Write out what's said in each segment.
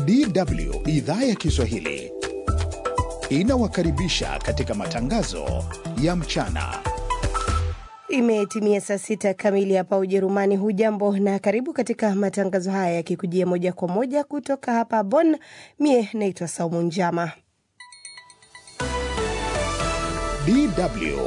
DW idhaa ya Kiswahili inawakaribisha katika matangazo ya mchana. Imetimia saa sita kamili hapa Ujerumani. Hujambo na karibu katika matangazo haya yakikujia moja kwa moja kutoka hapa Bonn. Mie naitwa Saumu Njama. DW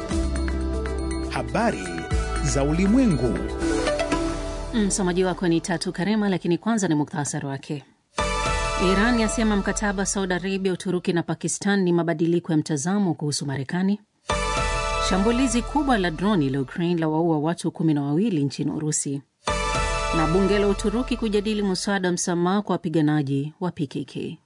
habari za ulimwengu. Msomaji wako ni Tatu Karema, lakini kwanza ni muktasari wake. Iran yasema mkataba Saudi Arabia, Uturuki na Pakistan ni mabadiliko ya mtazamo kuhusu Marekani. Shambulizi kubwa la droni la Ukraine la waua watu kumi na wawili nchini Urusi, na bunge la Uturuki kujadili mswada wa msamaha kwa wapiganaji wa PKK.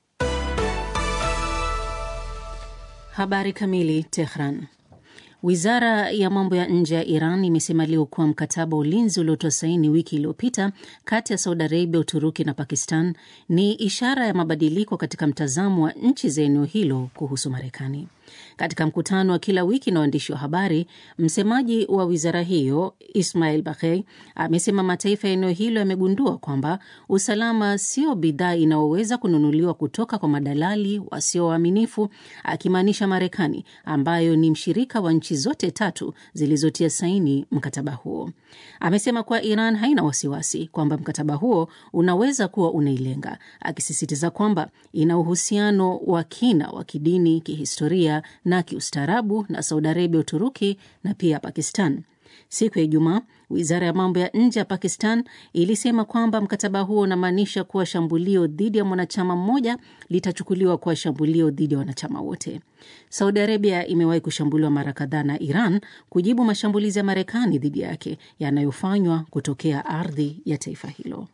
Habari kamili. Tehran. Wizara ya mambo ya nje ya Iran imesema leo kuwa mkataba wa ulinzi uliotoa saini wiki iliyopita kati ya Saudi Arabia, Uturuki na Pakistan ni ishara ya mabadiliko katika mtazamo wa nchi za eneo hilo kuhusu Marekani. Katika mkutano wa kila wiki na waandishi wa habari, msemaji wa wizara hiyo Ismail Baghei amesema mataifa ya eneo hilo yamegundua kwamba usalama sio bidhaa inayoweza kununuliwa kutoka kwa madalali wasio waaminifu, akimaanisha Marekani ambayo ni mshirika wa nchi zote tatu zilizotia saini mkataba huo. Amesema kuwa Iran haina wasiwasi kwamba mkataba huo unaweza kuwa unailenga, akisisitiza kwamba ina uhusiano wa kina wa kidini, kihistoria na kiustaarabu na Saudi Arabia, Uturuki na pia Pakistan. Siku ya Ijumaa, wizara ya mambo ya nje ya Pakistan ilisema kwamba mkataba huo unamaanisha kuwa shambulio dhidi ya mwanachama mmoja litachukuliwa kuwa shambulio dhidi ya wanachama wote. Saudi Arabia imewahi kushambuliwa mara kadhaa na Iran kujibu mashambulizi ya Marekani dhidi yake yanayofanywa kutokea ardhi ya taifa hilo.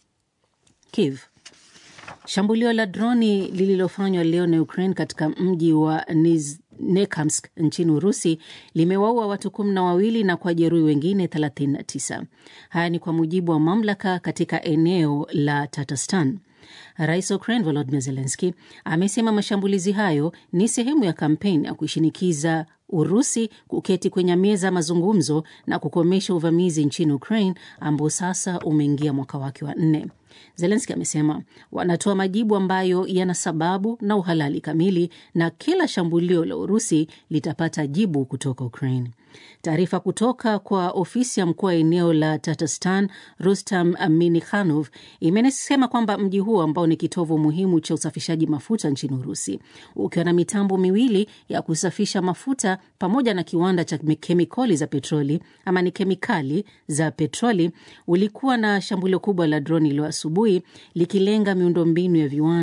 Kiev. Shambulio la droni lililofanywa leo na Ukraine katika mji wa Nekamsk nchini Urusi limewaua watu kumi na wawili na kuwajeruhi wengine 39. Haya ni kwa mujibu wa mamlaka katika eneo la Tatarstan. Rais wa Ukraine Volodymyr Zelensky amesema mashambulizi hayo ni sehemu ya kampeni ya kuishinikiza Urusi kuketi kwenye meza ya mazungumzo na kukomesha uvamizi nchini Ukraine ambao sasa umeingia mwaka wake wa nne. Zelenski amesema wanatoa majibu ambayo yana sababu na uhalali kamili na kila shambulio la Urusi litapata jibu kutoka Ukraine. Taarifa kutoka kwa ofisi ya mkuu wa eneo la Tatarstan Rustam Minikhanov imesema kwamba mji huo ambao ni kitovu muhimu cha usafishaji mafuta nchini Urusi, ukiwa na mitambo miwili ya kusafisha mafuta pamoja na kiwanda cha kemikali za petroli ama ni kemikali za petroli, ulikuwa na shambulio kubwa la droni leo asubuhi likilenga miundombinu ya viwanda